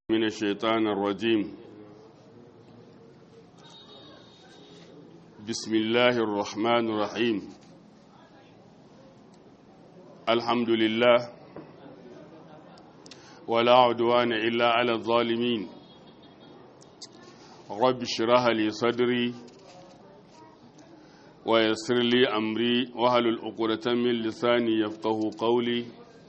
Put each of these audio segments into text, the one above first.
من الشيطان الرجيم بسم الله الرحمن الرحيم الحمد لله ولا عدوان إلا على الظالمين رب اشرح لي صدري ويسر لي أمري وهل العقدة من لساني يفقه قولي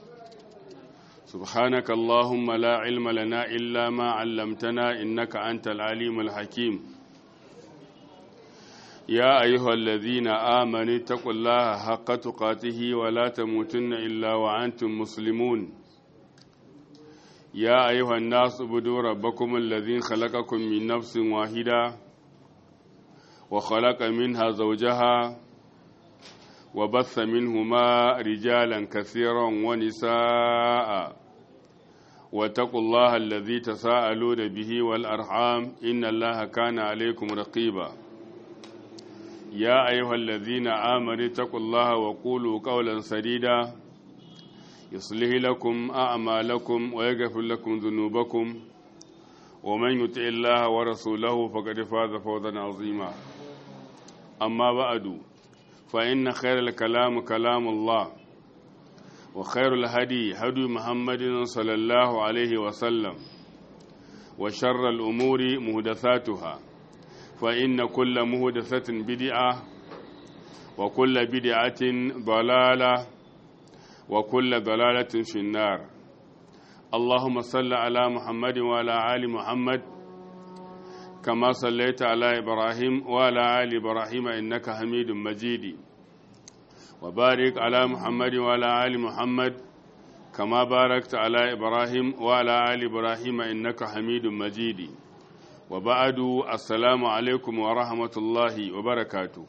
سبحانك اللهم لا علم لنا إلا ما علمتنا إنك أنت العليم الحكيم يا أيها الذين آمنوا اتقوا الله حق تقاته ولا تموتن إلا وأنتم مسلمون يا أيها الناس اعبدوا ربكم الذي خلقكم من نفس واحدة وخلق منها زوجها وبث منهما رجالا كثيرا ونساء واتقوا الله الذي تساءلون به والأرحام إن الله كان عليكم رقيبا يا أيها الذين آمنوا اتقوا الله وقولوا قولا سديدا يصلح لكم أعمالكم ويغفر لكم ذنوبكم ومن يطع الله ورسوله فقد فاز فوزا عظيما أما بعد فإن خير الكلام كلام الله وخير الهدي هدي محمد صلى الله عليه وسلم وشر الأمور مهدثاتها فإن كل مهدثة بدعة وكل بدعة ضلالة وكل ضلالة في النار اللهم صل على محمد وعلى آل محمد كما صليت على إبراهيم وعلى آل إبراهيم إنك حميد مجيد وبارك على محمد وعلى آل محمد كما باركت على إبراهيم وعلى آل إبراهيم إنك حميد مجيد وبعد السلام عليكم ورحمة الله وبركاته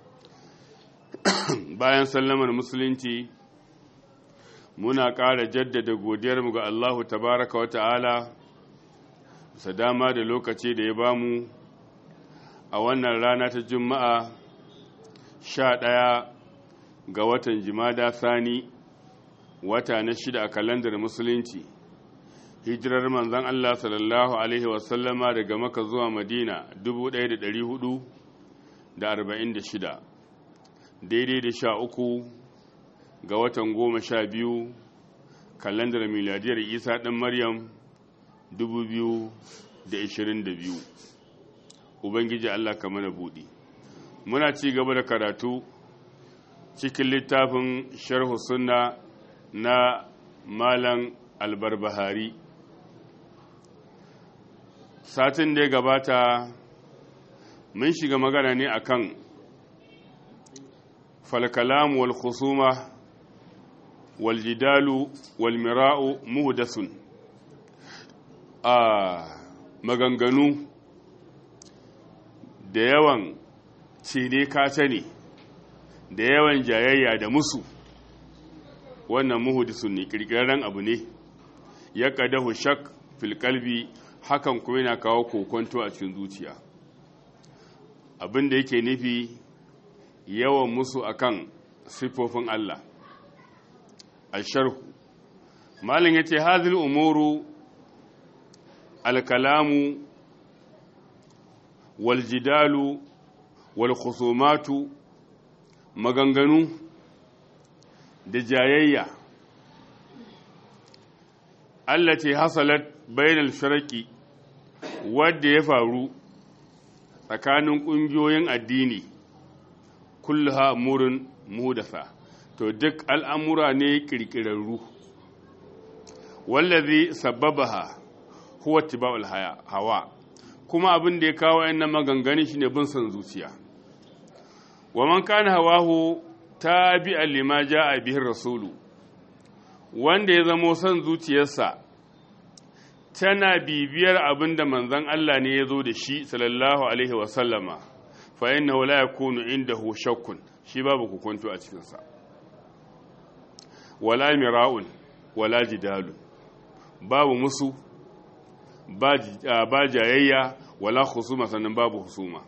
bayan sallamar musulunci muna ƙara jaddada godiyarmu ga Allahu tabaraka wa ta'ala sa dama da lokaci da ya bamu a wannan rana ta juma'a sha ɗaya ga watan jimada sani wata na shida a kalandar musulunci hijirar manzan Allah sallallahu Alaihi wasallama daga maka zuwa madina 1446 daidai da sha uku ga watan goma sha biyu kalandar miladiyar isa ɗan maryam 2022 ubangiji Allah ka mana buɗi muna ci gaba da karatu cikin littafin sharhu sunna na malam albarbahari satin da ya gabata mun shiga magana ne akan falkalamu wal khusuma wal jidalu wal mira'u muhdasun a maganganu da yawan cine kace ne da yawan jayayya da musu wannan muhudisun ne kirkirarren abu ne ya kadahu shak fil kalbi hakan kuma yana kawo kokonto a cikin zuciya abin da yake nufi yawan musu akan siffofin Allah asharhu malin yace hazil umuru alkalamu wal jidalu wal khusumatu maganganu da jayayya allati hasalat bainal firaqi wadda ya faru tsakanin ƙungiyoyin addini kulluha murin muhdasa to duk al'amura ne kirkirarru wallazi sababaha huwa tiba'ul hawa kuma abin da ya kawo wayannan maganganun shine bin son zuciya wa man kana hawahu tabi'an lima ja'a bihi rasulu wanda ya zamo son zuciyarsa tana bibiyar abin da manzon Allah ne ya zo da shi sallallahu alaihi wa sallama fa innahu la yakunu indahu shakkun shi babu hukuntu a cikin sa wala mira'un wala jidalun babu musu ba jayayya wala husuma sannan babu husuma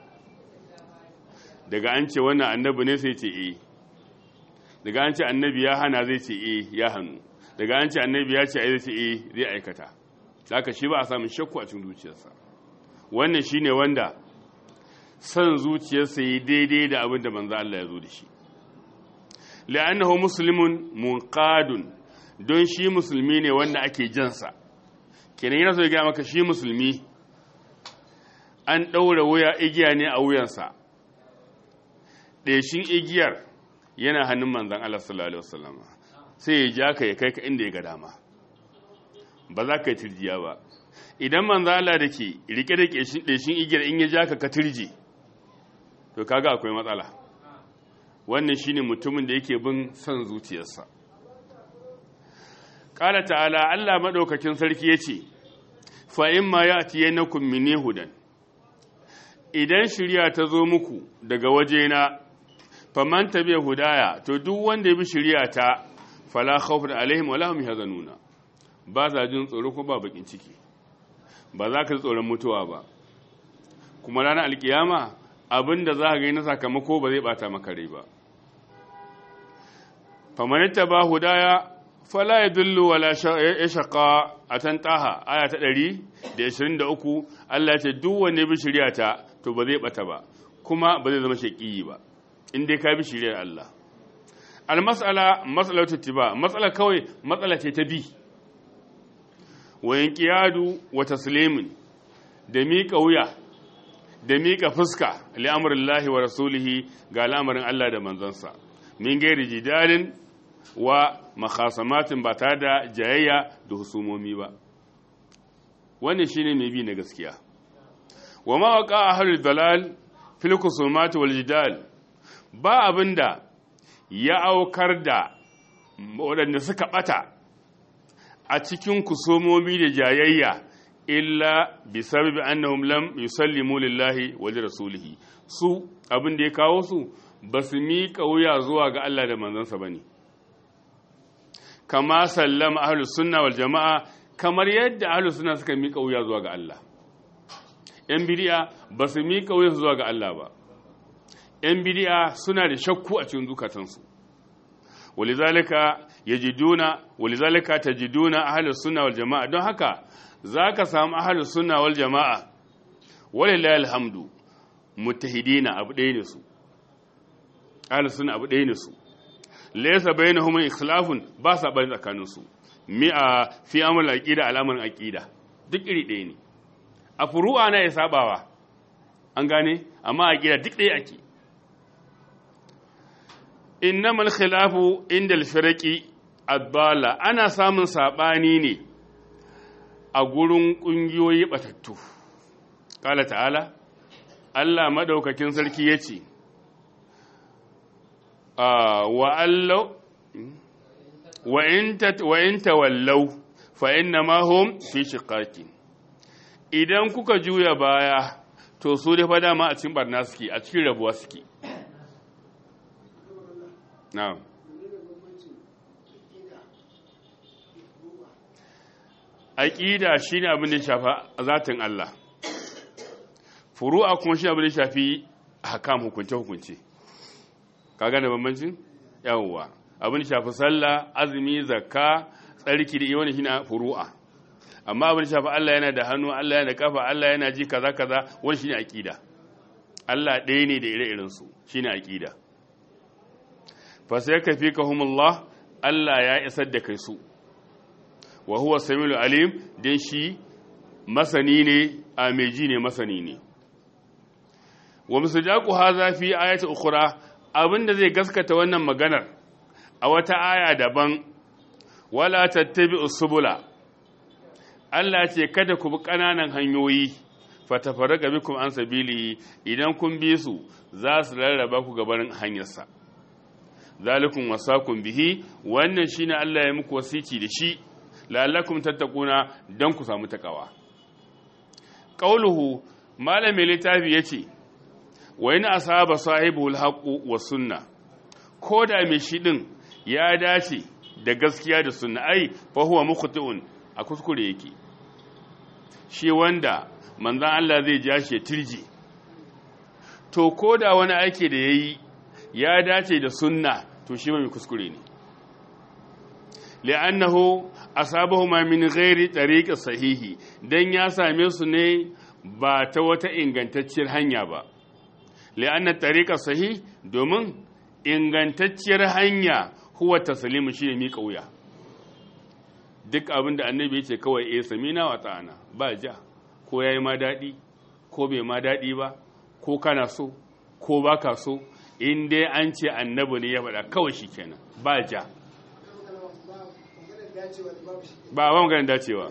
daga an ce wannan annabi ne sai ce eh daga an ce annabi ya hana zai ce eh ya hannu daga an ce annabi ya ce ai zai ce eh zai aikata haka shi ba a samun shakku a cikin zuciyarsa wannan shine wanda san zuciyarsa yi daidai da abin da manzo Allah ya zo da shi la'annahu muslimun munqadun don shi musulmi ne wanda ake jansa kenan yana so ya ga maka shi musulmi an ɗaura wuya igiya ne a wuyansa ɗeshin igiyar yana hannun manzan Allah sallallahu Alaihi wasallam sai ya ja ka ya kai ka inda ya ga dama ba za ka yi turjiya ba idan manzan Allah da ke rike da ɗeshin igiyar in ya ja ka ka turji to kaga akwai matsala wannan shine mutumin da yake bin son zuciyarsa ƙala ta'ala Allah maɗaukakin sarki ya ce fa'in ma ya atiye na kummini hudan idan shirya ta zo muku daga wajena faman tabi'a hudaya to duk wanda ya bi shirya ta fala khawfun alaihim wala hum yahzanuna ba za jin tsoro ko ba bakin ciki ba za ka ji tsoron mutuwa ba kuma ranar alkiyama abinda za ka ga na sakamako ba zai bata maka rai ba faman ba hudaya fala yadullu wala yashqa atan taha aya ta 123 Allah ya ce duk wanda ya bi shirya ta to ba zai bata ba kuma ba zai zama shaƙiyi ba in dai ka bi shiriyar Allah almas'ala mas'alatu tiba matsala kawai matsala ce ta bi wa yanqiyadu wa taslimin da miƙa wuya da miƙa fuska li amrillahi wa rasulihi ga al'amarin Allah da manzansa min gairi jidalin wa makhasamatin ba ta da jayayya da husumomi ba wannan shine mai bi na gaskiya wa ma waqa ahlul dalal fil kusumati wal jidal ba abinda ya aukar da waɗanda suka ɓata a cikin kusomomi da jayayya illa bi sababi annahum lam yusallimu lillahi wa li rasulihi su abin da ya kawo su ba su miƙa wuya zuwa ga Allah da manzansa bane kama sallama ahlus sunna wal jama'a kamar yadda ahlus sunna suka miƙa wuya zuwa ga Allah yan bidiya ba su miƙa wuya zuwa ga Allah ba ‘yan bidiya suna da shakku a cikin zukatansu, walizalika yajiduna walizalika tajiduna ahlus sunna wal jama'a don haka zaka samu ahlus sunna wal jama'a walillahi alhamdu muttahidina abu ɗaya ne su ahlus sunna abu ɗaya ne su laysa bainahum ikhlafun ba sa bani tsakanin su mi'a fi amr aqida al'amarin aqida duk iri ɗaya ne a furu'a na ya sabawa an gane amma aqida duk ɗaya ake innamal khilafu inda alfiraki addala ana samun sabani ne a gurin kungiyoyi batattu kala ta'ala Allah madaukakin sarki yace wa allau wa in wa in tawallaw fa innama hum fi shiqaqi idan kuka juya baya to su da fa dama a cikin barna suke a cikin rabuwa suke na'am aqida shine abin da shafa zatin Allah furu'a kuma shine abin da shafi ahkam hukunce hukunce kaga da bambancin yawwa abin da shafi sallah azumi zakka tsarki da wani shine furu'a amma abin da shafi Allah yana da hannu Allah yana da kafa Allah yana ji kaza kaza wani shine aqida Allah ɗaya ne da ire-iren su shine aqida fa sai ka fi kahumullah Allah ya isar da kai su wa huwa samiul alim dan shi masani ne a meji ne masani ne wa musajaqu hadha fi ayati ukhra abinda zai gaskata wannan maganar a wata aya daban wala tattabi'us subula Allah ce kada ku bi ƙananan hanyoyi fatafarraqa bikum an sabili idan kun bi su za su rarraba ku gabanin hanyarsa zalikum wasakum bihi wannan shine Allah ya muku wasici da shi la'allakum tattaquna dan ku samu takawa qauluhu malami littafi yace wa in asaba sahibul haqqu was sunna ko da mai shi din ya dace da gaskiya da sunna ai fa huwa mukhti'un a kuskure yake shi wanda manzon Allah zai ja shi tirji to ko da wani aiki da yayi ya dace da sunna to shi mai kuskure ne li'annahu asabahuma min ghairi tariqi sahihi dan ya same su ne ba ta wata ingantacciyar hanya ba li'anna tariqa sahih domin ingantacciyar hanya huwa taslimu shi mi kauya duk abinda annabi yace kawai eh samina wa ta'ana ba ja ko yayi ma dadi ko bai ma dadi ba ko kana so ko baka so in dai an ce annabi ne ya faɗa kawai shikenan ba ja ba ba maganin dacewa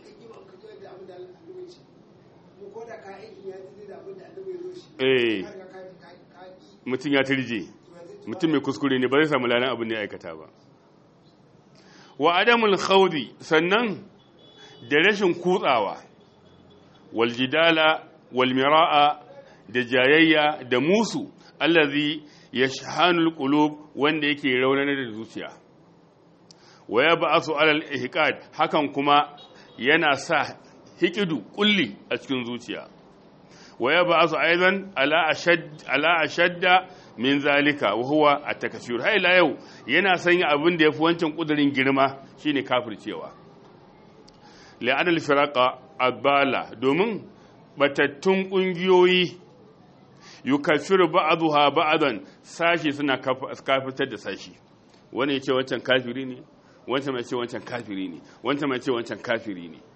eh mutum ya turje mutum mai kuskure ne ba zai samu lalan abin da ya aikata ba wa adamul khawdi sannan da rashin kutsawa wal jidala wal mira'a da jayayya da musu allazi yashhanul qulub wanda yake raunanar da zuciya wa ya ba'asu alal ihqad hakan kuma yana sa hikidu kulli a cikin zuciya wa ya ba'asu aidan ala ashad ala ashadda min zalika wa huwa at-takfir hay la yau yana sanya abin da yafi wancan kudirin girma shine kafircewa la'an al-firaqa abala domin batattun kungiyoyi yukaffiru ba'daha ba'dan sashi suna kafirtar da sashi wani ya ce wancan kafiri ne wancan mai ce wancan kafiri ne wancan mai ce wancan kafiri ne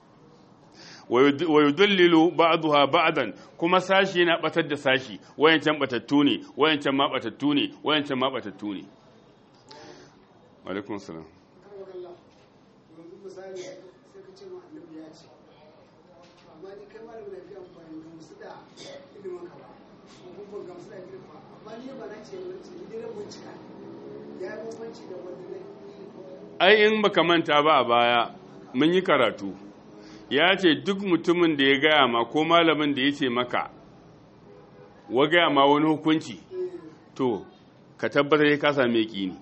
wa yudallilu ba'daha ba'dan kuma sashi yana batar da sashi wayancan batattu ne wayancan ma batattu ne wayancan ma batattu ne alaikum salam ai in baka manta ba a baya mun yi karatu ya ce duk mutumin da ya gaya ma ko malamin da ya ce maka wa gaya ma wani hukunci to ka tabbatar ya kasa mai ƙini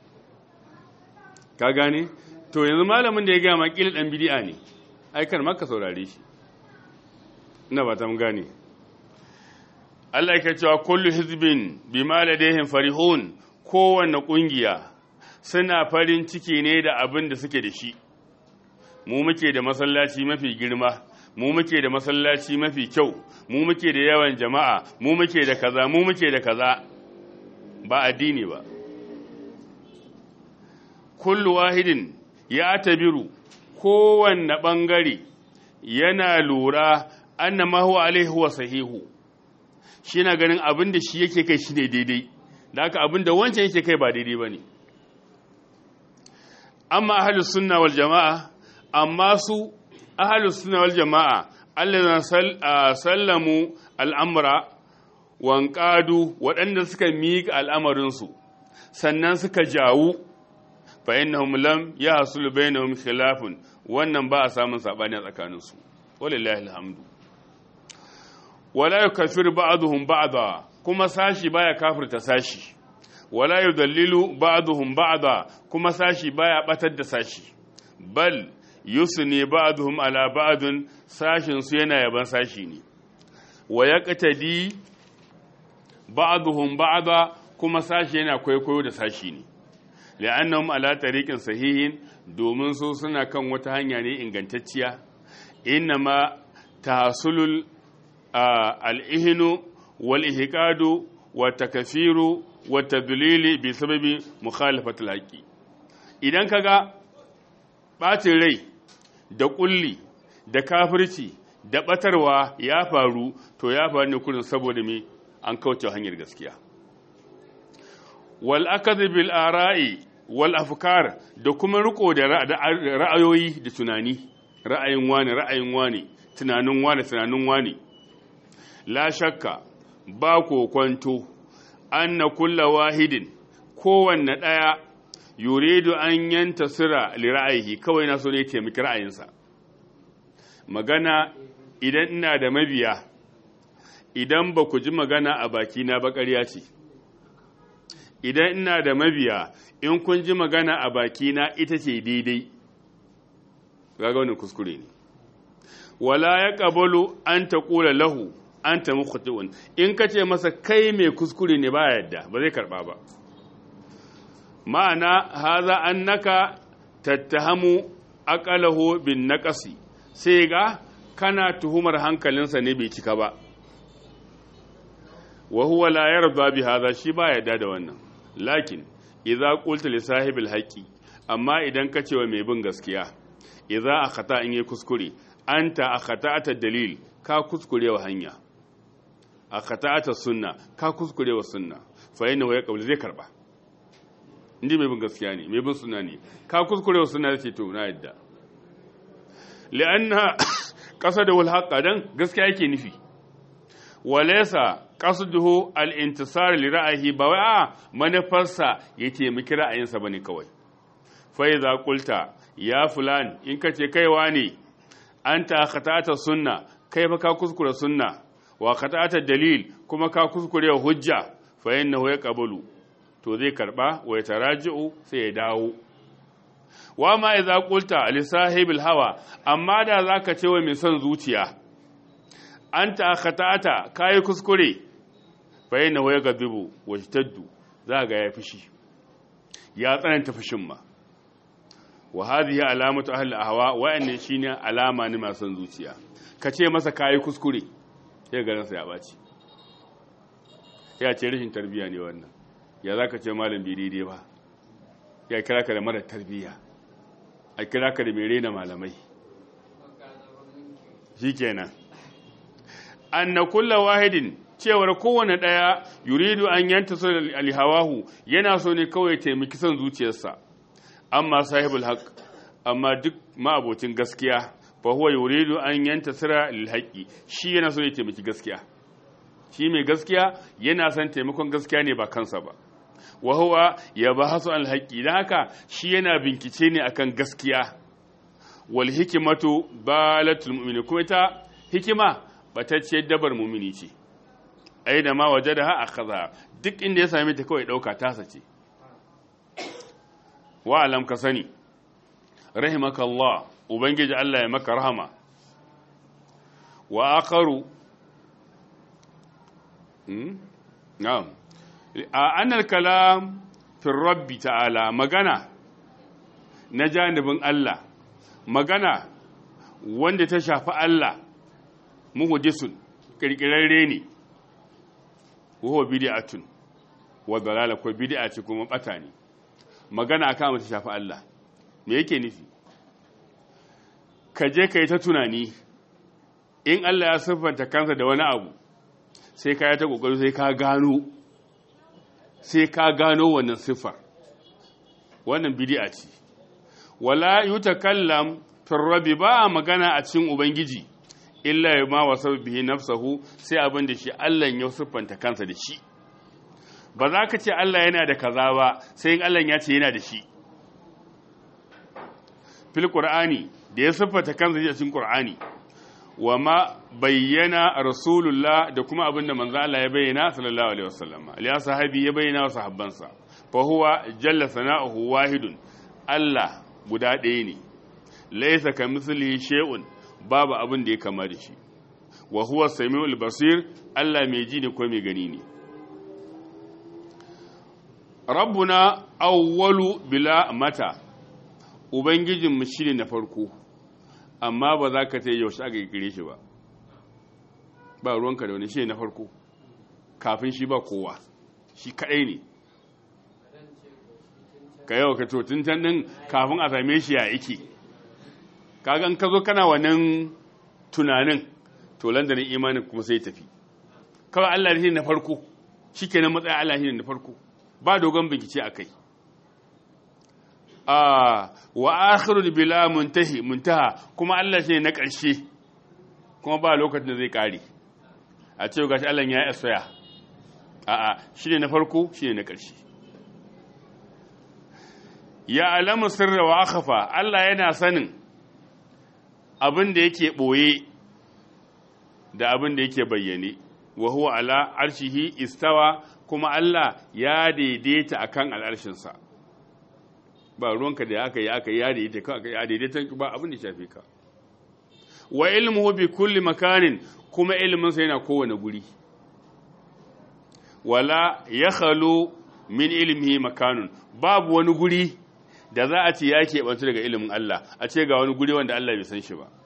ka gane to yanzu malamin da ya gaya ma ƙila ɗan bidi'a ne aikar maka saurare shi ina ba ta gane Allah ya cewa kullu hizbin bima ladayhim farihun kowanne ƙungiya suna farin ciki ne da abin da suke da shi mu muke da masallaci mafi girma mu muke da masallaci mafi kyau mu muke da yawan jama'a mu muke da kaza mu muke da kaza ba addini ba kullu wahidin ya tabiru kowanne ɓangare yana lura anna ma huwa alaihi huwa sahihu shi na ganin abin da shi yake kai shi ne daidai da haka abin da wancan yake kai ba daidai ba ne amma ahalus sunna wal jama'a amma su ahalus sunna wal jama'a allazina sallamu al'amra wanqadu waɗanda suka miƙa al'amarinsu sannan suka jawu fa innahum lam yahsul bainahum khilafun wannan ba a samun sabani a tsakaninsu wallahi alhamdu wala yukaffiru ba'dhum ba'da kuma sashi baya kafirta sashi wala yudallilu ba'dhum ba'da kuma sashi baya batar da sashi bal yusni ba'dhum ala ba'dun sashin su yana yaban sashi ne wa yaqtadi ba'dhum ba'da kuma sashi yana kwaikwayo da sashi ne li'annahum ala tariqin sahihin domin su suna kan wata hanya ne ingantacciya innama tahsulul al-ihnu wal ihqadu wa takfiru wa tadlili bi sababi mukhalafatil haqi idan kaga bacin rai da kulli da kafirci da batarwa ya faru to ya faru ne kurin saboda me an kauce hanyar gaskiya wal akadhi bil ara'i wal afkar da kuma riko da ra'ayoyi da tunani ra'ayin wani ra'ayin wani tunanin wani tunanin wani la shakka ba kwanto anna kulla wahidin kowanne ɗaya yuridu an yanta sira li ra'ayi kawai na so ne taimaki ra'ayinsa magana idan ina da mabiya idan ba ku ji magana a bakina ba ƙarya ce idan ina da mabiya in kun ji magana a bakina ita ce daidai gaga wani kuskure ne wala ya ƙabalu an ta ƙula lahu an ta mukhti'un in ka ce masa kai mai kuskure ne ba yadda ba zai karɓa ba ma'ana haza annaka tattahamu aqalahu bin naqasi sai ga kana tuhumar hankalinsa ne bai cika ba wa huwa la yarda bi hadha shi ba yarda da wannan lakin idza qulta li sahibil haqqi amma idan ka ce wa mai bin gaskiya idza akhata in yi kuskure anta akhata'ata dalil ka kuskure wa hanya akhata'ata sunna ka kuskure wa sunna fa yana waya kabul zai karba indi mai bin gaskiya ne mai bin sunna ne ka kuskure wa sunna zai to na yadda li'anna qasada wal haqqa dan gaskiya yake nufi walaysa qasduhu al-intisar li ra'ayi ba wai a manufarsa ya taimaki ra'ayinsa bane kawai fa idza qulta ya fulan in kace kaiwa ne anta khata'ata sunna kai fa ka kuskure sunna wa khata'ata dalil kuma ka kuskure hujja fa innahu yaqbalu to zai karba wa yataraji'u sai ya dawo wa ma idza qulta li sahibil hawa amma da zaka ce wa mai son zuciya anta khata'ata kai kuskure fa innahu yaqdibu wa yataddu za ga ya fushi ya tsananta fushin ma wa hadhihi alamatu ahli ahwa wa'annan shine alama ne masu zuciya kace masa kai kuskure sai garin sa ya baci ya ce rashin tarbiya ne wannan ya zaka ce malam bi daidai ba ya kira ka da mara tarbiya a kira ka da mai rena malamai shikenan anna kullu wahidin cewar kowane daya yuridu an yanta su alhawahu yana so ne kawai taimaki son zuciyarsa amma sahibul haq amma duk ma'abocin gaskiya fa huwa yuridu an yantasira lil haqqi shi yana so ya taimaki gaskiya shi mai gaskiya yana son taimakon gaskiya ne ba kansa ba wa huwa yabahasu al haqqi dan haka shi yana bincike ne akan gaskiya wal hikmatu balatul mu'min kuma ita hikima batacciyar dabar mu'mini ce aina ma wajadaha akhadha duk inda ya same ta kawai dauka tasa ce wa alam ka sani rahimakallah ubangiji Allah ya maka rahama wa akharu na'am annal kalam fi rabbi ta'ala magana na janibin Allah magana wanda ta shafi Allah muhdisun kirkirarre ne wa bid'atun wa dalala ko bid'a ce kuma bata ne magana akan mata shafi Allah me yake nufi ka je ka yi ta tunani in Allah ya siffanta kansa da wani abu sai ka yi ta kokari sai ka gano sai ka gano wannan siffar wannan bid'a ce wala yutakallam fi rabbi ba magana a cikin ubangiji illa ya ma wasa bihi nafsahu sai abin da shi Allah ya siffanta kansa da shi ba za ka ce Allah yana da kaza ba sai in Allah ya ce yana da shi fil qur'ani da ya siffata kansa a cikin qur'ani wa ma bayyana rasulullah da kuma abin da manzo Allah ya bayyana sallallahu alaihi wasallam aliya sahabi ya bayyana wa sahabbansa fa huwa jalla sana'uhu wahidun Allah guda ɗaya ne laysa kamithlihi shay'un babu abin da ya kama da shi wa huwa samiul basir Allah mai ji ne ko mai gani ne rabbuna awwalu bila mata ubangijinmu shi ne na farko amma ba za ka ta yaushe aka kire shi ba ba ruwanka da wani shi ne na farko kafin shi ba kowa shi kaɗai ne ka yau ka tun can ɗin kafin a same shi ya iki kagan ka zo kana wannan tunanin to landanin imanin kuma sai tafi kawai Allah ne na farko shi kenan matsayin Allah ne na farko ba dogon bincike a kai wa akhiru bila muntahi muntaha kuma Allah shi na ƙarshe kuma ba lokacin da zai ƙare a ce gashi Allah ya yi a'a shi ne na farko shi ne na ƙarshe ya alamu sirra wa akhafa Allah yana sanin abin da yake ɓoye da abin da yake bayyane wa huwa ala arshihi istawa kuma Allah ya daidaita akan al'arshinsa ba ruwanka da aka yi aka yi ya daidaita ka ya daidaita ba abin da shafe ka wa ilmuhu bi kulli makanin kuma ilmin sa yana kowane guri wala ya khalu min ilmihi makanun babu wani guri da za a ce ya keɓantu daga ilimin Allah a ce ga wani guri wanda Allah bai san shi ba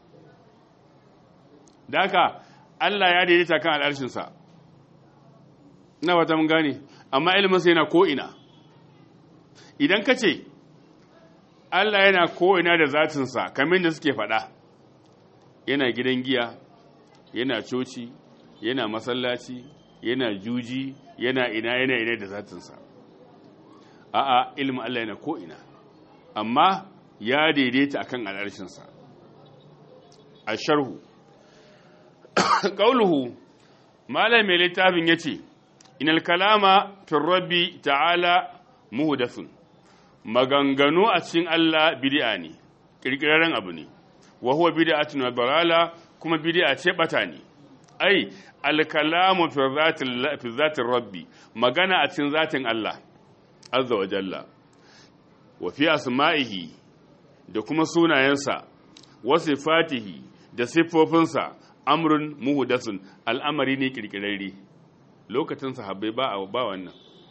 da haka Allah ya daidaita kan al'arshinsa ina wata mun gane amma iliminsa yana ko'ina idan ka ce Allah yana ko'ina da zatinsa kamar da suke faɗa yana gidan giya yana coci yana masallaci yana juji yana ina yana ina da zatinsa a'a ilimin Allah yana ko'ina amma ya daidaita akan al'arshinsa a sharhu ƙauluhu malam mai littafin ya ce inal kalama fin rabbi ta'ala muhdathun maganganu a cikin Allah bid'a ne kirkiraren abu ne wa huwa bid'atun wa dalala kuma bid'a ce bata ne ai al kalamu fi zatil fi zatir rabbi magana a cikin zatin Allah azza wa jalla wa fi asma'ihi da kuma sunayensa wa sifatihi da siffofinsa amrun muhdathun al'amari ne kirkirarre lokacin sahabbai ba a ba wannan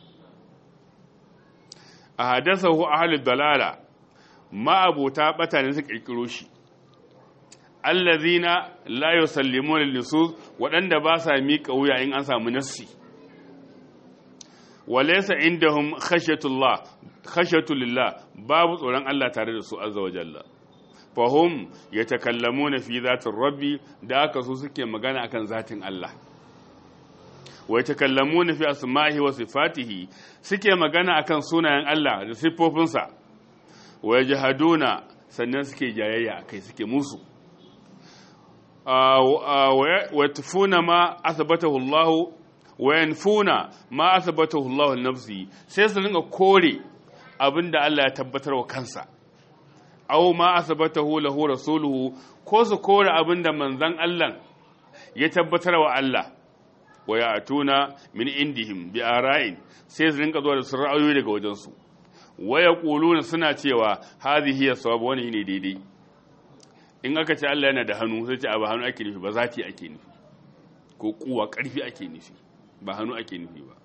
a hadasahu ahlud dalala ma abota bata ne su kirkiro shi allazina la yusallimuna lisus wadanda ba sa miƙa wuya in an samu nassi walaysa indahum khashyatullah khashyatulillah babu tsoron Allah tare da su azza wa jalla fahum yatakallamuna fi zatir rabbi da aka su suke magana akan zatin Allah wa yatakallamuna fi asma'ihi wa sifatihi suke magana akan sunayen Allah da siffofinsa wa yajhaduna sannan suke jayayya akai suke musu wa tufuna ma athbatahu Allah wa yanfuna ma athbatahu Allah nafsi sai su ringa kore abinda Allah ya tabbatar wa kansa aw ma athbatahu lahu rasuluhu ko su kore abinda manzon Allah ya tabbatar wa Allah wa ya atuna min indihim bi ara'in sai su rinka zuwa da su ra'ayoyi daga wajensu wa yaquluna suna cewa hadhihi hiya sawab wani ne daidai in aka ce Allah yana da hannu sai ce ba hannu ake nufi ba zati ake nufi ko kuwa karfi ake nufi ba hannu ake nufi ba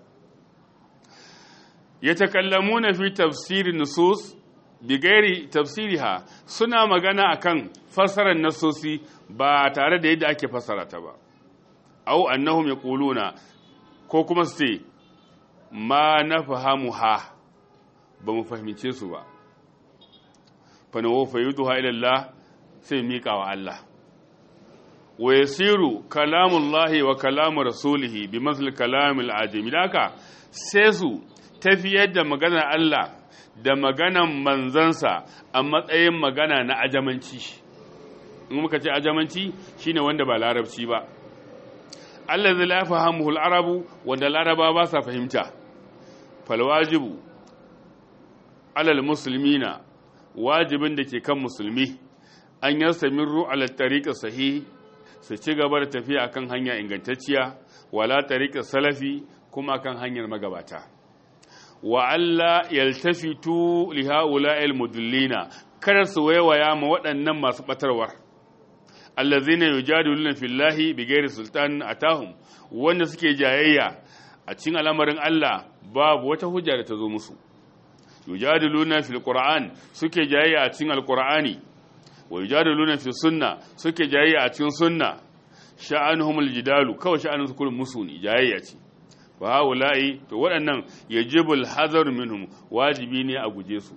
yatakallamuna fi tafsirin nusus bi gairi tafsiriha suna magana akan fassarar nasosi ba tare da yadda ake fassara ta ba au annahum yaquluna ko kuma su ce ma nafahamuha ba mu fahimce su ba fa nawo fayuduha ila Allah sai mika wa Allah wa yasiru kalamullahi wa kalamu rasulihi bi masl kalamil ajami daka sai su tafiyar da maganar Allah da maganan manzansa a matsayin magana na ajamanci in muka ce ajamanci shine wanda ba larabci ba Allah zai lafa hamuhul arabu wanda laraba ba sa fahimta falwajibu alal musulmina wajibin da ke kan musulmi an yi samirru ala tariƙa sahihi su ci gaba da tafiya akan hanya ingantacciya wala tariƙa salafi kuma kan hanyar magabata wa Allah yaltafitu li ha'ula'il mudullina kada su waiwaya ma waɗannan masu batarwar allazina yujadiluna fillahi bighairi sultan atahum wanda suke jayayya a cikin al'amarin Allah babu wata hujja da ta zo musu yujadiluna fil qur'an suke jayayya a cikin alqur'ani wa yujadiluna fi sunna suke jayayya a cikin sunna sha'anuhumul jidalu kawai sha'anun su kullum musu ne jayayya ce fa haula'i to waɗannan yajibul hazar minhum wajibi ne a guje su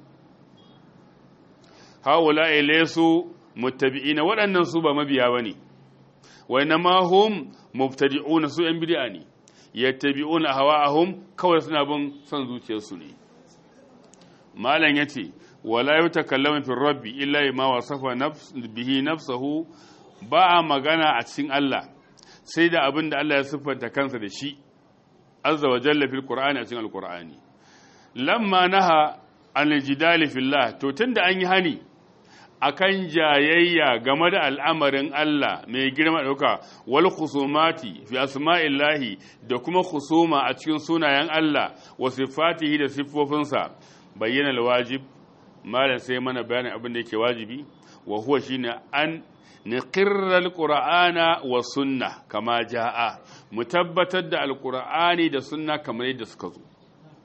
haula'i laysu muttabi'ina waɗannan su ba mabiya bane wa inma hum mubtadi'una su yan bid'a ne yattabi'una hawa'ahum kawai suna bin son zuciyarsu ne malam yace wala yutakallamu fi rabbi illa ma wasafa nafs bihi nafsuhu ba a magana a cikin Allah sai da abin da Allah ya siffanta kansa da shi azza wa jalla fil qur'ani a cikin alqur'ani lamma naha an jidali fillah to tunda an yi hani akan jayayya game da al'amarin Allah mai girma dauka wal khusumati fi asma'illahi da kuma khusuma a cikin sunayen Allah wa sifatihi da siffofinsa bayyana alwajib malam sai mana bayanin abin da yake wajibi wa huwa shine an niqirra alqur'ana wa sunna kama jaa mu tabbatar da alqur'ani da sunna kamar yadda suka zo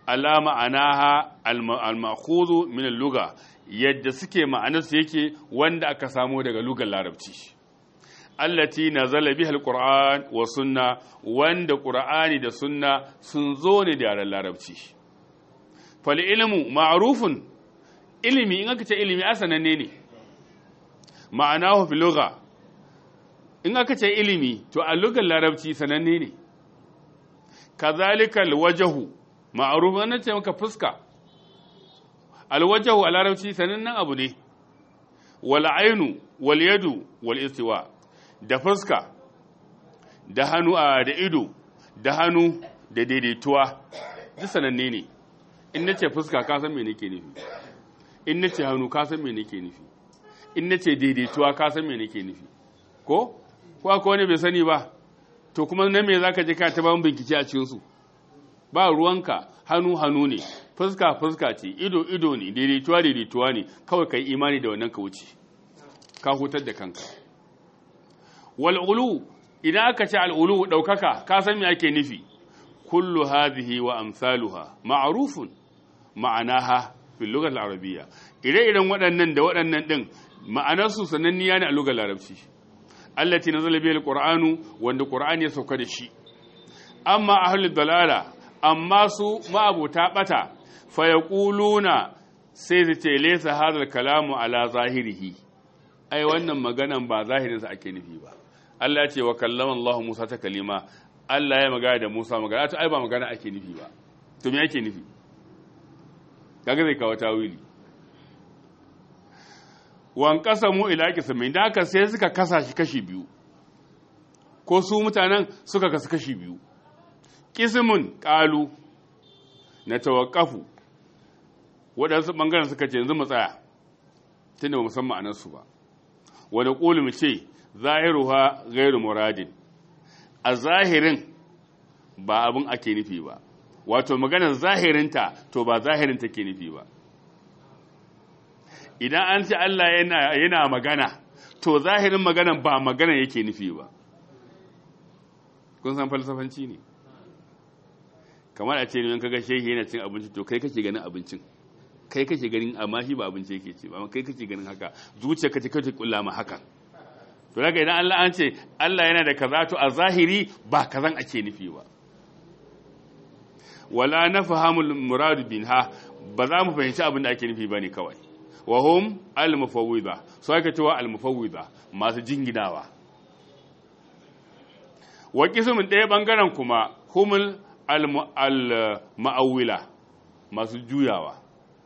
ala ma'anaha al-ma'khudhu min al-lugha yadda suke ma'anarsu yake wanda aka samo daga lugar larabci allati nazala biha al-qur'an wa sunna wanda qur'ani da sunna sun zo ne da yaran larabci fal ilmu ma'rufun ilimi in aka ce ilimi asananne ne ma'anahu fi lugha in aka ce ilimi to a lugar larabci sananne ne kazalika alwajhu ma'ruf an ce maka fuska alwajhu a larabci sanannen abu ne wal ainu wal yadu wal istiwa da fuska da hannu a da ido da hannu da daidaituwa duk sananne ne in nace fuska ka san me nake nufi in nace hannu ka san me nake nufi in nace daidaituwa ka san me nake nufi ko ko akwai wani bai sani ba to kuma na me zaka je ka ta ban bincike a cikin su ba ruwanka hannu hannu ne fuska fuska ce ido ido ne daidaituwa daidaituwa ne kawai kai imani da wannan ka wuce ka hutar da kanka wal ulu idan aka ce al ulu daukaka ka san me ake nufi kullu hadhihi wa amsaluha ma'rufun ma'anaha fil lugha al arabiyya ire-iren waɗannan da waɗannan din ma'anarsu sananniya ne a lugar larabci allati nazala bihi alqur'anu wanda qur'ani ya sauka da shi amma ahlul dalala amma su ma'abuta bata fa yaquluna sai su ce laysa hadha kalamu ala zahirihi ai wannan maganan ba zahirin sa ake nufi ba Allah ya ce wa kallama Allah Musa ta kalima Allah ya magana da Musa magana to ai ba magana ake nufi ba to me ake nufi kaga zai kawo tawili wan mu ila kismin da aka sai suka kasa shi kashi biyu ko su mutanen suka kasu kashi biyu kismun qalu na tawaqqafu waɗansu ɓangaren suka ce yanzu mu tsaya tunda ba musamman anansu ba wanda ƙulu mu ce zahiruha gairu muradin a zahirin ba abin ake nufi ba wato maganar zahirinta to ba zahirin take nufi ba idan an ce Allah yana magana to zahirin maganan ba magana yake nufi ba kun san falsafanci ne kamar a ce ne kaga shehi yana cin abinci to kai kake ganin abincin kai kake ganin amma shi ba abinci yake ce ba kai kake ganin haka zuciya kace kace kulla ma haka to daga idan Allah an ce Allah yana da kaza to a zahiri ba kazan ake nufi ba wala nafhamul murad binha ba za mu fahimci abin da ake nufi bane kawai wa hum al-mufawwida so ake cewa al-mufawwida masu jinginawa wa kismin ɗaya bangaren kuma humul al-ma'awwila masu juyawa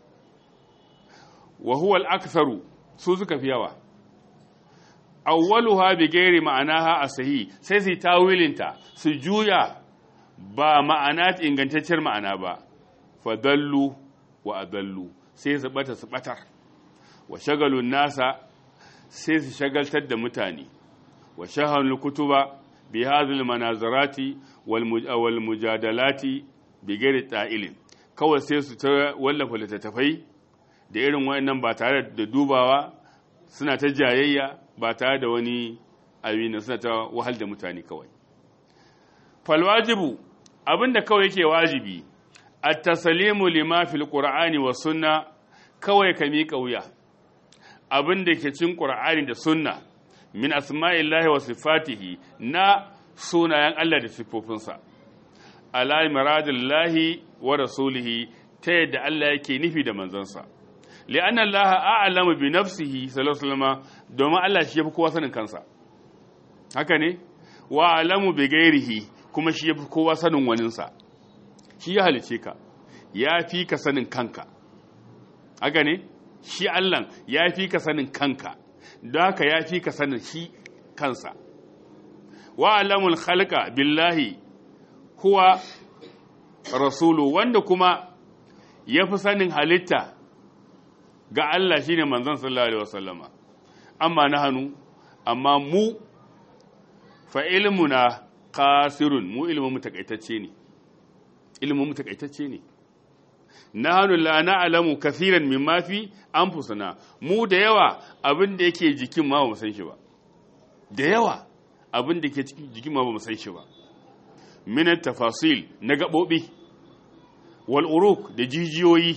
wa huwa al-aktharu su suka fi yawa awwaluha bi ghairi ma'anaha asahi sai su tawilinta su juya ba ma'ana ingantacciyar ma'ana ba fadallu wa adallu sai su bata su batar wa shagalun nasa sai su shagaltar da mutane wa shahalul kutuba bi hadhil manazarati wal mujadalati bi ghairi ta'ilin kawai sai su ta wallafa littattafai da irin wayannan ba tare da dubawa suna ta jayayya ba tare da wani abin suna ta wahal da mutane kawai fal wajibu abinda kawai yake wajibi at-taslimu lima fil qur'ani was sunna kawai ka miƙa wuya abin da ke cin ƙur'ani da sunna min asma'illahi wa sifatihi na sunayen Allah da siffofinsa ala miradillahi wa rasulihi ta yadda Allah yake nufi da manzansa li'anna Allah a'lamu bi nafsihi sallallahu alaihi wasallam domin Allah shi yafi kowa sanin kansa haka ne wa a'lamu bi ghairihi kuma shi yafi kowa sanin waninsa shi ya halice ka ya fi ka sanin kanka haka ne shi Allah ya fi ka sanin kanka don haka ya fi ka sanin shi kansa wa alamul khalqa billahi huwa rasulu wanda kuma ya fi sanin halitta ga Allah shine manzon sallallahu alaihi wasallama amma na hannu amma mu fa ilmuna qasirun mu ilmin mu takaitacce ne ilmin mu takaitacce ne nahnu la na'lamu kaseeran mimma fi anfusina mu da yawa abin da yake jikin ma ba mu san shi ba da yawa abin da ke cikin jikin ma ba mu san shi ba min tafasil na gabobi wal uruk da jijiyoyi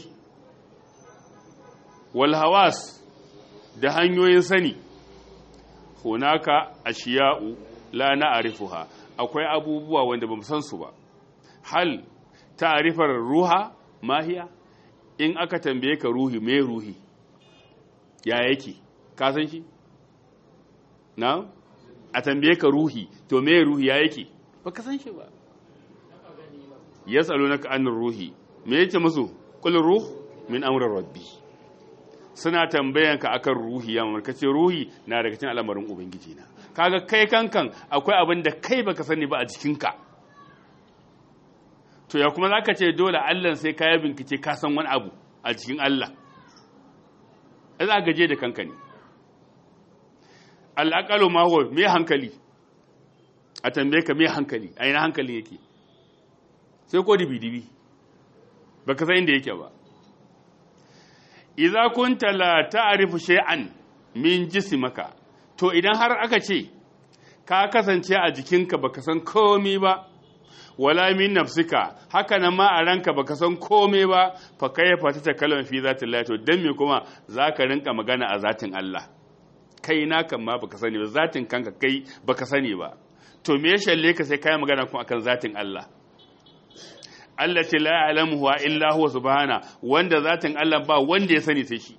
wal hawas da hanyoyin sani hunaka ashiya'u la na'rifuha akwai abubuwa wanda bamu san su ba hal ta'rifar ruha mahiya in aka tambaye ka ruhi me ruhi ya yake ka san shi na a tambaye ka ruhi to me ruhi ya yake ba ka san shi ba ya tsalo na ka'anin ruhi me yake musu kul ruh min amrin rabbi suna tambayan ka akan ruhi ya mamar kace ruhi na daga cikin al'amarin ubangiji na kaga kai kankan akwai abin da kai baka sani ba a jikinka to ya kuma zaka ce dole Allah sai ka yi bincike ka san wani abu a cikin Allah za gaje da kanka ne al'aƙalo ma huwa me hankali a tambaye ka me hankali a ina hankali yake sai ko dibi-dibi ba ka san inda yake ba idza kunta la ta'rifu shay'an min jismaka to idan har aka ce ka kasance a jikinka baka san komai ba wala min nafsika haka nan ma a ranka baka san komai ba fa kayfa ta kalman fi zatillahi to dan me kuma zaka rinka magana a zatin Allah kai na kan ma baka sani ba zatin kanka kai baka sani ba to me ya shalle ka sai kai magana kuma akan zatin Allah Allah ce la ya'lamu wa illa huwa subhana wanda zatin Allah ba wanda ya sani sai shi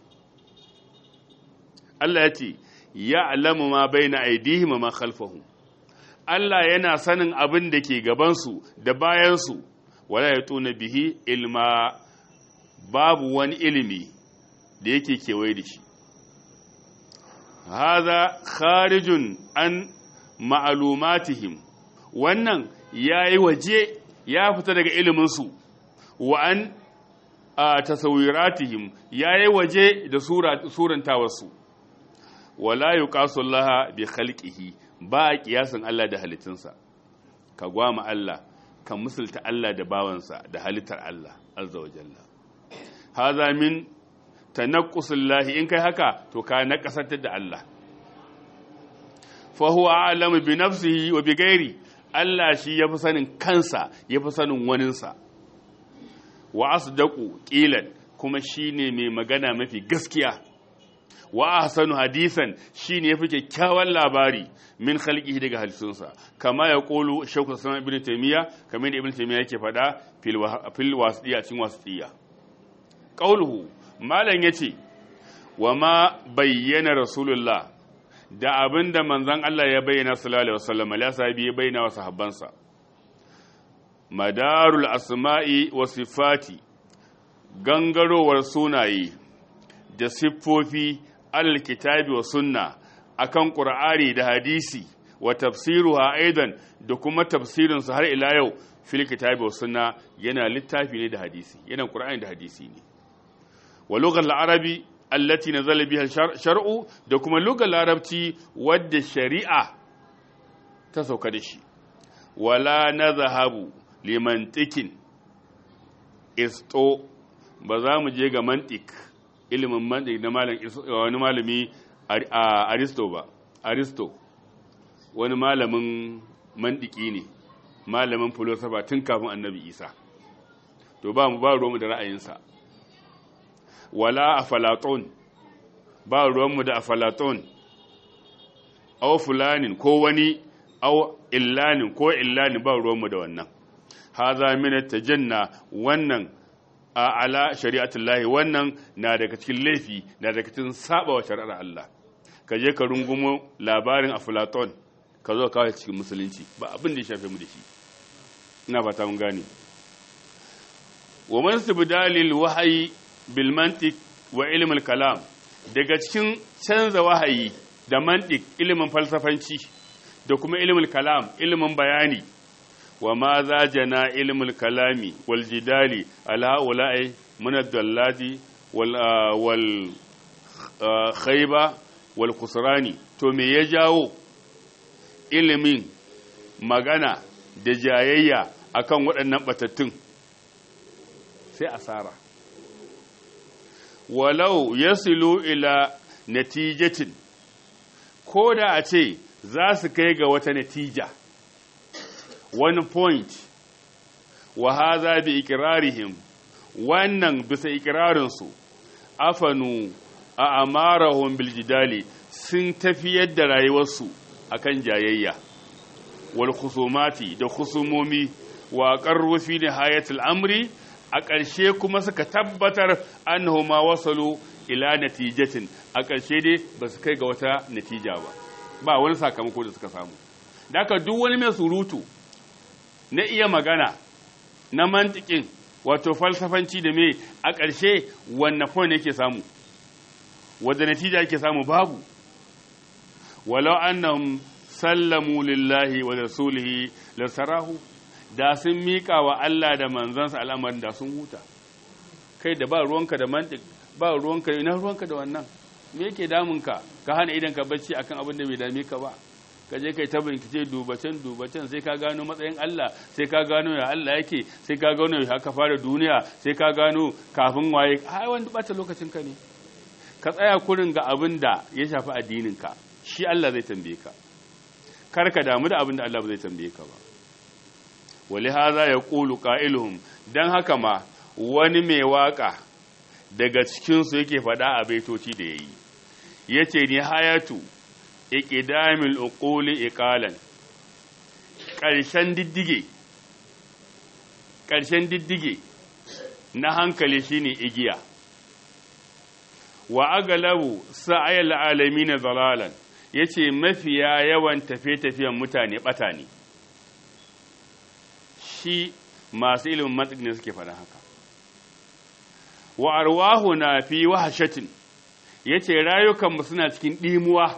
Allah ya ce ya'lamu ma baina aydihim wa ma khalfahum Allah yana sanin abin da ke gabansu da bayansu wala ya tuna bihi ilma babu wani ilimi da yake kewaye da shi haza kharijun an ma'alumatihim wannan ya yi waje ya fita daga iliminsu wa an a tasawiratihim ya yi waje da surantawarsu wala yi laha bi khalqihi ba a kiyasin Allah da halittunsa ka gwama Allah ka musulta Allah da bawansa da halittar Allah azza wa jalla haza min tanaqqusillahi in kai haka to ka naqasantar da Allah fa huwa a'lamu bi nafsihi wa bi ghairi Allah shi yafi sanin kansa yafi sanin waninsa wa asdaqu qilan kuma shine mai magana mafi gaskiya wa ahsanu hadisan shine yafi kyakkyawan labari min khalqihi daga halittunsa kama ya qulu shaykhu sama ibn taymiya kamar da ibn taymiya yake fada fil wasiya cikin wasiya qauluhu malan yace wa ma bayyana rasulullah da abinda manzon Allah ya bayyana sallallahu alaihi wasallam la sahabi ya bayyana wa sahabbansa madarul asma'i wa sifati gangarowar sunaye da siffofi alkitabi wa sunna akan qur'ani da hadisi wa tafsiruha aidan da kuma tafsirin su har ila yau fil kitabi wa sunna yana littafi ne da hadisi yana qur'ani da hadisi ne wa lughal arabi allati nazala biha shar'u da kuma lughal larabci wadda shari'a ta sauka da shi wala nazhabu limantikin isto ba za mu je ga mantik ilimin mantik na wani malami aristo ba aristo wani malamin mandiki ne malamin filosofa tun kafin annabi isa to ba mu ba ruwanmu da ra'ayinsa wala a falaton ba ruwanmu da a falaton au fulanin ko wani au illanin ko illanin ba ruwanmu da wannan haza min tajanna wannan a ala shari'atullahi wannan na daga cikin laifi na daga cikin saba wa shari'ar Allah ka je ka rungumo labarin aflaton ka zo kawai cikin musulunci ba abin da ya shafe mu da shi ina fata mun gane wa man sibdalil wahyi bil mantiq wa ilm al kalam daga cikin canza wahayi da mantiq ilimin falsafanci da kuma ilmul kalam ilimin bayani wa ma za jana ilmul kalami wal jidali ala ula'i min ad-dallati wal wal khayba wal khusrani to me ya jawo ilimin magana da jayayya akan waɗannan batattun sai asara walau yasilu ila natijatin ko da a ce za su kai ga wata natija wani point wa haza bi ikirarihim wannan bisa ikirarinsu afanu a amarahun biljidali sun tafiyar da rayuwarsu akan jayayya wal khusumati da khusumomi wa qarru fi nihayatil amri a ƙarshe kuma suka tabbatar annahuma wasalu ila natijatin a ƙarshe dai ba su kai ga wata natija ba ba wani sakamako da suka samu daka duk wani mai surutu na iya magana na mantikin wato falsafanci da me a ƙarshe wanne point yake samu wadda natija yake samu babu walau annahum sallamu lillahi wa rasulihi lasarahu da sun miƙa wa Allah da manzansa al'amarin da sun huta kai da ba ruwanka da mantik ba ruwanka ina ruwanka da wannan me yake damunka ka hana idan ka bacci akan abin da bai dame ka ba ka je kai ta bincike dubacen dubacen sai ka gano matsayin Allah sai ka gano ya Allah yake sai ka gano ya haka fara duniya sai ka gano kafin waye ai wanda bata lokacin ka ne ka tsaya kurin ga abin da ya shafi addinin ka shi Allah zai tambaye ka kar ka damu da abin da Allah zai tambaye ka ba wali haza ya qulu qailuhum dan haka ma wani mai waka daga cikin su yake faɗa a baitoci da yayi yace ni hayatu iqdamil uquli iqalan ƙarshen diddige ƙarshen diddige na hankali shine igiya wa agalabu sa'ayal alamin dalalan yace mafiya yawan tafe-tafiyen mutane bata ne shi masu ilimin mantiq ne suke faɗa haka wa arwahuna fi wahshatin yace rayukanmu suna cikin dimuwa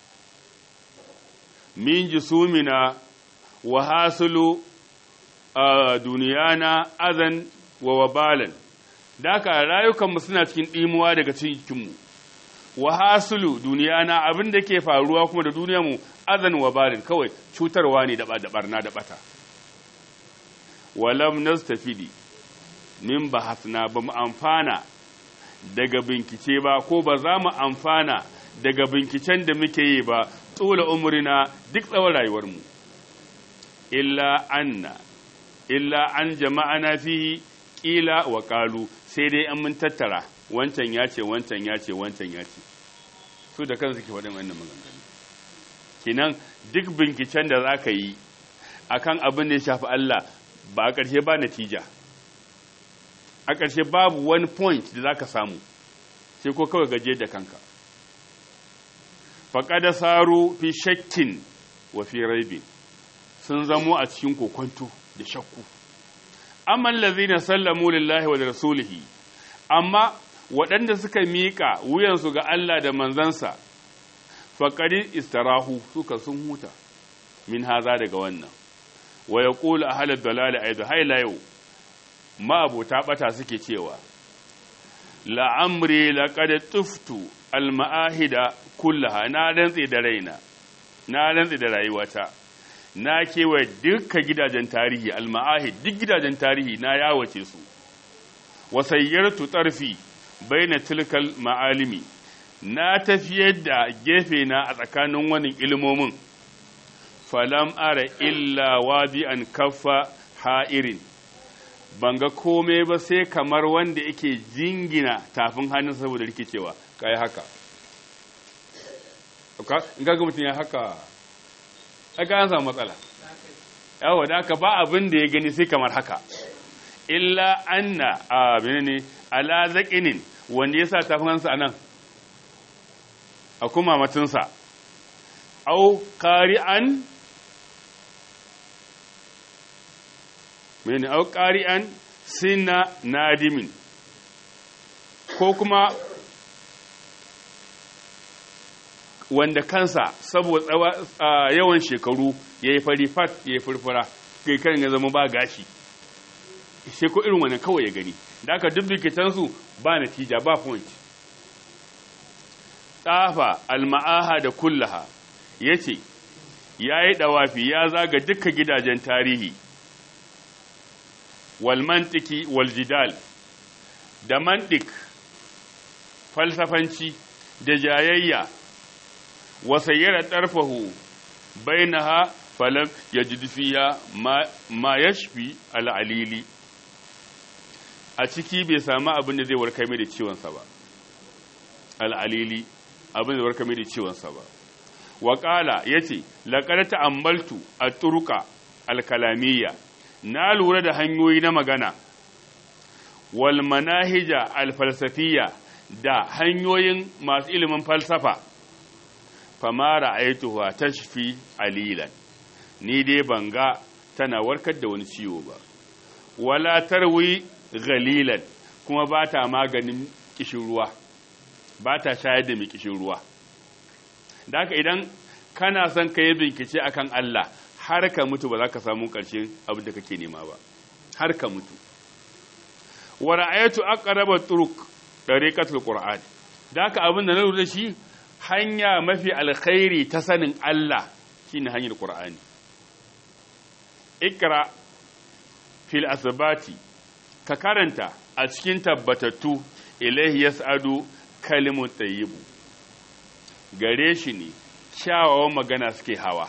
min jisumina wa hasulu a duniyana azan wa wabalan daka rayukanmu suna cikin ɗimuwa daga cikinmu wa hasulu duniyana abin da ke faruwa kuma da duniyarmu azan wa wabalin kawai cutarwa ne da barna da bata walam nastafidi min bahasna ba mu amfana daga bincike ba ko ba za mu amfana daga binciken da muke yi ba tsula umurina duk tsawon rayuwarmu illa anna illa an jama'ana fihi ƙila wa ƙalu sai dai an mun tattara wancan ya ce wancan ya ce wancan ya ce su da kansu ke waɗin wannan maganganu kinan duk binciken da za ka yi akan abin da ya shafi Allah ba a ƙarshe ba natija a ƙarshe babu wani point da za ka samu sai ko kawai gaje da kanka faƙada saru fi shakkin wa fi raibin sun zamo a cikin kokonto da shakku amma allazina sallamu lillahi wa rasulihi amma waɗanda suka miƙa wuyansu ga Allah da manzansa faqad istarahu suka sun huta min haza daga wannan wa yaqulu ahlul dalal aidu hayla yau ma abota bata suke cewa la'amri laqad tuftu al-ma'ahida kullaha na rantsi da raina na rantsi da rayuwata na kewaye dukkan gidajen tarihi al-ma'ahid duk gidajen tarihi na yawace su wasayyartu tarfi baina tilkal ma'alimi na tafiyar da gefe na a tsakanin wani ilmomin falam ara illa wadi'an kaffa ha'irin ban ga komai ba sai kamar wanda yake jingina tafin hannun saboda rikicewa kai haka in ga mutum ya haka aka an samu matsala yawa da aka ba abin da ya gani sai kamar haka illa anna a ne ala zaƙinin wanda ya sa tafin hannunsa a nan a kuma matinsa au ƙari'an mene au ƙari'an sina nadimin ko kuma wanda kansa saboda yawan shekaru ya yi fari fat ya yi furfura kai kan ya zama ba gashi sai ko irin wani kawai ya gani da aka duk rikitansu ba natija ba point tsafa alma'aha da kullaha ya ce ya yi ɗawafi ya zaga duka gidajen tarihi walmantiki waljidal da mantik falsafanci da jayayya wasayyara ɗarfahu bainaha falam ya ji fiya ma ya shafi al'alili a ciki bai samu abin da zai warkar mai da ciwonsa ba al'alili abin da warkar mai da ciwonsa ba waƙala ya ce laƙar ta'ammaltu a turuka alkalamiyya na lura da hanyoyi na magana wal manahija alfalsafiyya da hanyoyin masu ilimin falsafa famara aituwa tashfi alilan ni dai banga tana warkar da wani ciwo ba wala tarwi galilan kuma ba ta maganin kishin ruwa ba ta shayar da mai kishin ruwa da haka idan kana son ka yi bincike akan Allah har ka mutu ba za ka samu ƙarshen abin da kake nema ba har ka mutu wa ra'aytu aqraba turuq dariqatul qur'an da haka abin da na lura shi hanya mafi alkhairi ta sanin Allah shine hanyar qur'ani ikra fil asbati ka karanta a cikin tabbatattu ilaihi yas'adu kalimu tayyibu gare shi ne kyawawan magana suke hawa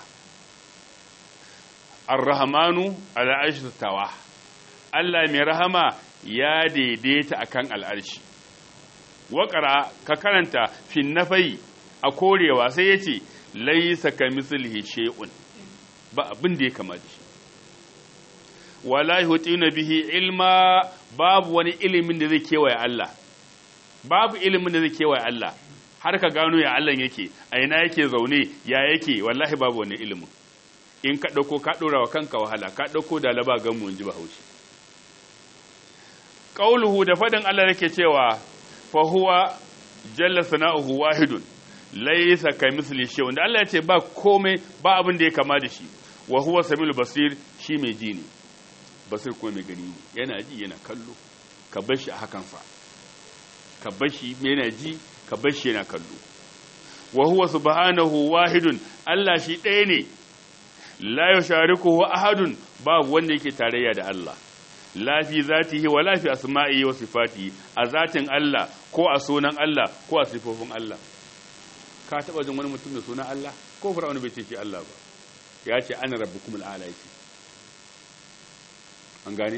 ar-rahmanu ala arshi tawa Allah mai rahama ya daidaita akan al'arshi waƙara ka karanta fin nafai a korewa sai ya ce laisa ka mislihi shay'un ba abin da ya kama da shi wala yutina bihi ilma babu wani ilimin da zai kewaye Allah babu ilimin da zai kewaye Allah har ka gano ya Allah yake a ina yake zaune ya yake wallahi babu wani ilimin in ka dauko ka dora wa kanka wahala ka dauko da laba gan mu inji bahaushe qauluhu da fadin Allah yake cewa fa huwa jalla sana'uhu wahidun laysa kamithli shay'un da Allah ya ce ba komai ba abin da ya kama da shi wa huwa samil basir shi mai ji ne basir kuma mai gani ne yana ji yana kallo ka bar shi a hakan fa ka bar shi yana ji ka bar shi yana kallo wa huwa subhanahu wahidun Allah shi ɗaya ne la yusharikuhu ahadun babu wanda yake tarayya da Allah la fi zatihi wa la fi asma'ihi wa sifatihi a zatin Allah ko a sunan Allah ko a sifofin Allah ka taba jin wani mutum da sunan Allah ko fir'auna bai ce shi Allah ba ya ce ana rabbukumul a'la yake an gane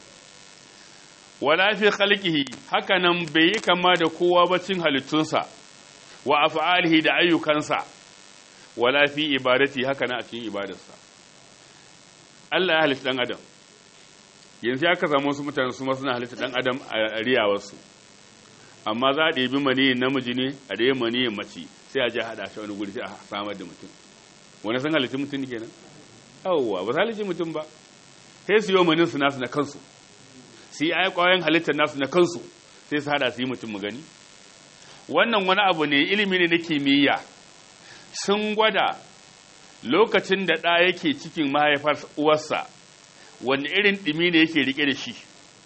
wala fi khalqihi haka nan bai yi kama da kowa ba cin halittunsa wa af'alihi da ayyukansa wala fi ibadati haka nan a cikin ibadarsa Allah ya halitta dan adam yanzu ya ka samu wasu mutane su ma suna halitta dan adam a riyawarsu amma za a ɗebi maniyin namiji ne a ɗaya maniyin mace sai a je haɗa shi wani guri sai a samar da mutum wani san halitta mutum kenan yawwa ba su halitta mutum ba sai su yi manin su nasu na kansu su yi kwayoyin halittar nasu na kansu sai su hada su yi mutum mu gani wannan wani abu ne ilimi ne na kimiyya sun gwada lokacin da ɗa yake cikin mahaifar uwarsa wani irin ɗimi ne yake rike da shi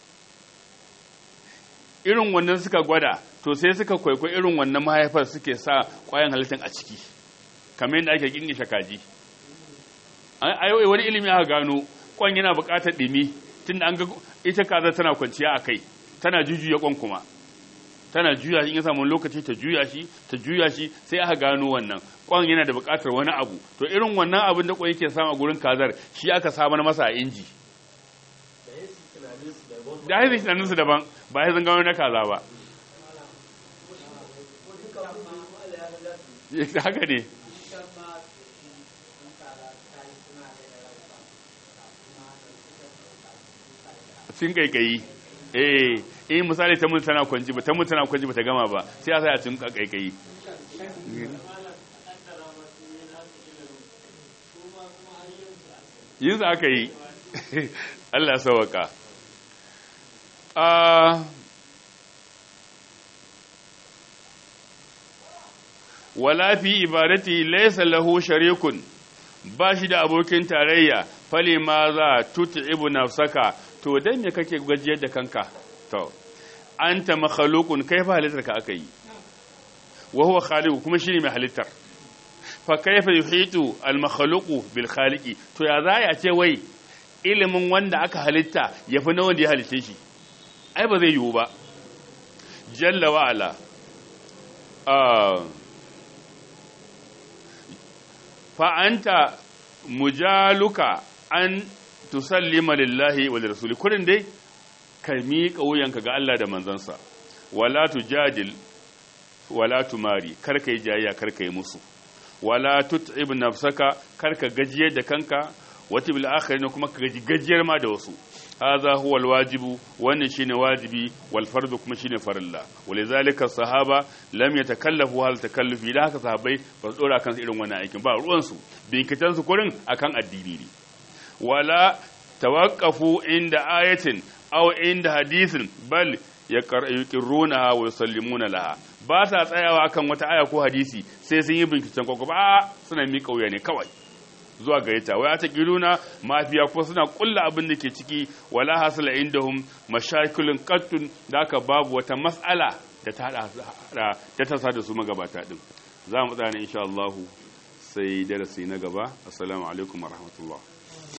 irin wannan suka gwada to sai suka kwaikwai irin wannan mahaifar suke sa kwayan halittar a ciki kamar yadda ake kingishe kaji a yau wani ilimi aka gano kwan yana buƙatar ɗimi tun an ga ita kaza tana kwanciya a kai tana jujuya kwan kuma tana juya shi in ya samu lokaci ta juya shi ta juya shi sai aka gano wannan kwan yana da buƙatar wani abu to irin wannan abin da kwan yake samu a gurin kazar shi aka samar masa a inji da haifin tunaninsu daban ba haifin gano na kaza ba haka ne cin kaikayi eh eh misali ta mutu tana kwanci ba ta mutu tana kwanci ba ta gama ba sai a sai a cin kaikayi yin za aka yi Allah sawaka wala fi ibadati laysa lahu sharikun ba shi da abokin tarayya fali ma za tut'ibu nafsaka to dan me kake gajiyar da kanka to anta makhluqun kaifa halittar ka aka yi wa huwa khaliq kuma shine mai halittar fa kaifa yuhitu al makhluqu bil khaliqi to ya za ya ce wai ilimin wanda aka halitta yafi na wanda ya halice shi ai ba zai yiwu ba jalla wa ala fa anta mujaluka an tusallima lillahi wa lirasuli kurin dai ka miƙa wuyanka ga Allah da manzansa wala tujadil wala tumari kar ka yi jayayya kar ka yi musu wala tut'ib nafsaka kar ka gajiyar da kanka wata bil akhirin kuma ka gaji gajiyar ma da wasu hadha huwa alwajibu wannan shine wajibi wal fardu kuma shine farilla walizalika sahaba lam yatakallafu hal takallufi da haka sahabbai ba su dora kansu irin wannan aikin ba ruwan su binkitan su kurin akan addini ne wala tawaqqafu inda ayatin aw inda hadisin bal yaqirrunaha wa yusallimuna laha ba sa tsayawa akan wata aya ko hadisi sai sun yi binciken kwakwa ba suna miƙa wuya ne kawai zuwa gare ta wai ta kiruna mafiya ko suna kulla abin da ke ciki wala hasala indahum mashakilun qattun da aka babu wata mas'ala da ta da ta sa da su magabata din za mu tsaya insha Allah sai darasi na gaba assalamu alaikum warahmatullahi